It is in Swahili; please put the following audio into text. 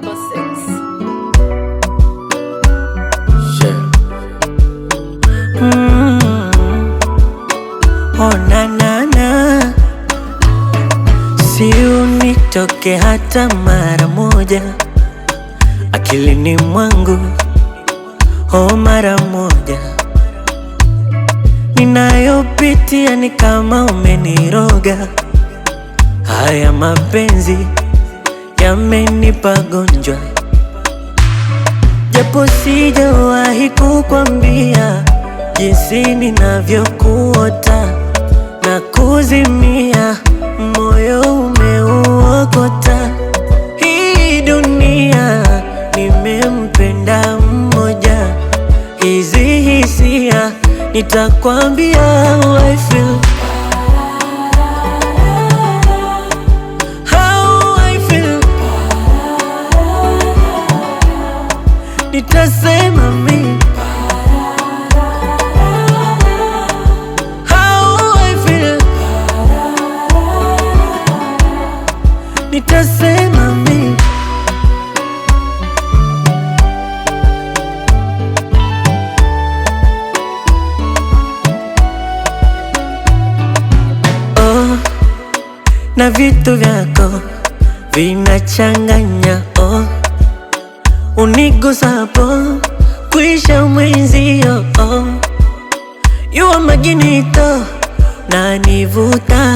256. Yeah. Mm. Oh, na, na, na. Si unitoke hata mara moja akilini mwangu, oh, mara moja. Ninayopitia ni kama umeniroga, haya mapenzi yamenipa gonjwa japo sijawahi kukwambia jinsi ninavyokuota na kuzimia, moyo umeuokota. Hii dunia nimempenda mmoja, hizi hisia nitakwambia how I feel. How I feel. Nitasema mi How I feel. Nitasema mi oh, na vitu vyako vinachanganya oh unigusapo kuisha mwenzio oh. Yuwa maginito na nivuta